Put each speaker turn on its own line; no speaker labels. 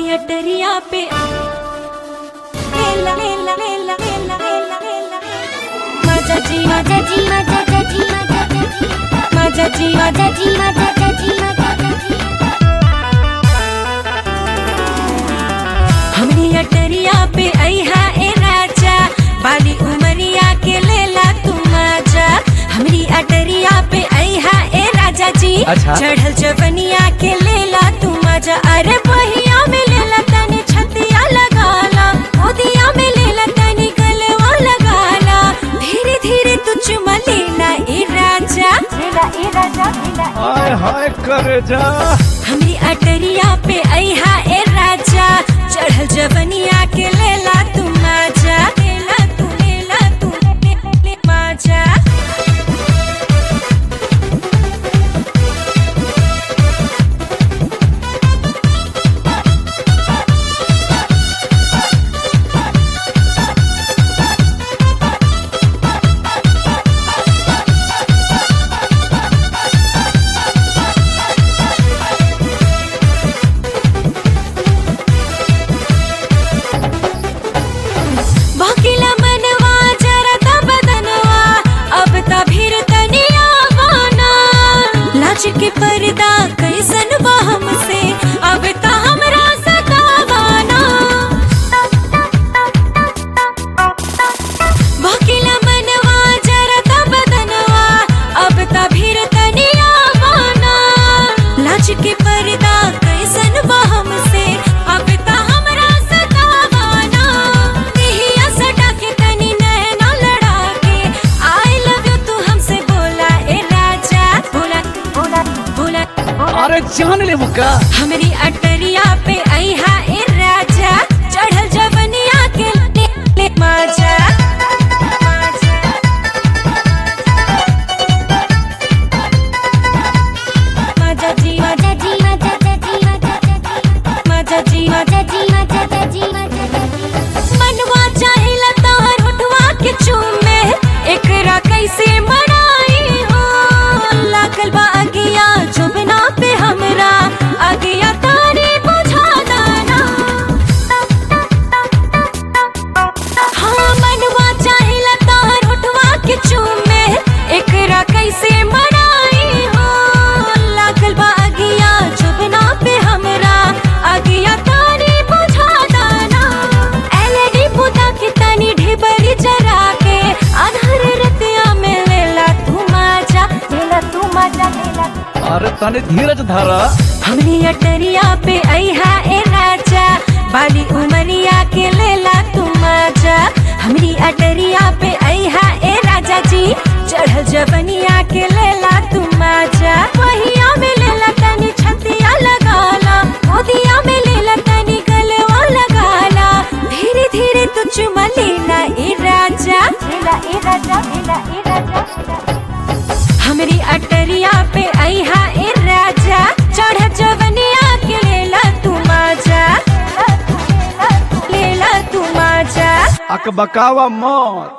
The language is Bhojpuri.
हमनी अटरिया पे लेला लेला लेला लेला लेला लेला मजा जी
मजा जी मजा जी मजा जी
मजा जी
मजा जी मजा जी मजा जी
हमनी अटरिया पे अइहा ए राजा बाली उमरिया के लेला तू मजा हमनी अटरिया पे अइहा ए राजा जी
अच्छा।
चढ़ल जवनिया के लेला तू मजा अरे बहिया में लेला तनी छतिया लगाला ओदिया में लेला तनी गलवा लगाला धीरे धीरे तू चुमा लेना ए राजा
लेला ए राजा लेला
हाय हाय कर जा
हमरी अटरिया पे अइहा ए राजा चढ़ल जवनिया के लेला तू मजा लेला तू लेला तू ले, ले, ले, मजा भकिला मनवा जरता बदनवा अब त भीर तनिया वाना लाज के पर्दा कैसन बा हमसे अब त हमरा सतावाना भकिला मनवा जरता बदनवा अब त भीर तनिया वाना लाज के पर्दा कैसन बा हमसे अब त हमरा सतावाना देहिया सटा के तनी नैना लड़ा के आई लव यू तू हमसे बोला ए राजा बोला
बोला
बोला
अरे जान ले मुक्का
हमरी अटरिया पे अइहा ए राजा चढ़ल जवनिया के ले, ले मजा मजा मजा जी
मजा जी मजा जी मजा जी
मजा जी
मजा जी मजा जी मजा जी
मनवा चाहेला तोहर होठवा के चूमे एकरा कैसे मनाई हो लागल बा अगिया जुबना पे हमरा अगिया तारी बुझा दाना हाँ मनवा चाहेला तोहर होठवा के चूमे एकरा कैसे मनाई हो लागल बा अगिया जुबना पे हमरा अगिया तारी बुझा दाना एलईडी बुता के तनी ढेबरी जरा के अधर रतिया में लेला तू मजा
लेला तू मजा लेला
अरे तने धीरज धारा
हमनी अटरिया पे अइहा ए राजा बाली उमरिया के लेला तू मजा हमरी अटरिया पे अइहा ए राजा जी चढ़ल जवनिया के लेला तू मजा वहिया में लेला तनी छतिया लगाला ओदिया में लेला तनी गलवा लगाला धीरे धीरे तू चुमा लेना ए राजा
लेला ए राजा लेला ए राजा
हमरी अटरिया पे अइहा ए राजा चढ़ जवनिया के लेला तू मजा लेला तू मजा
अकबकावा मौत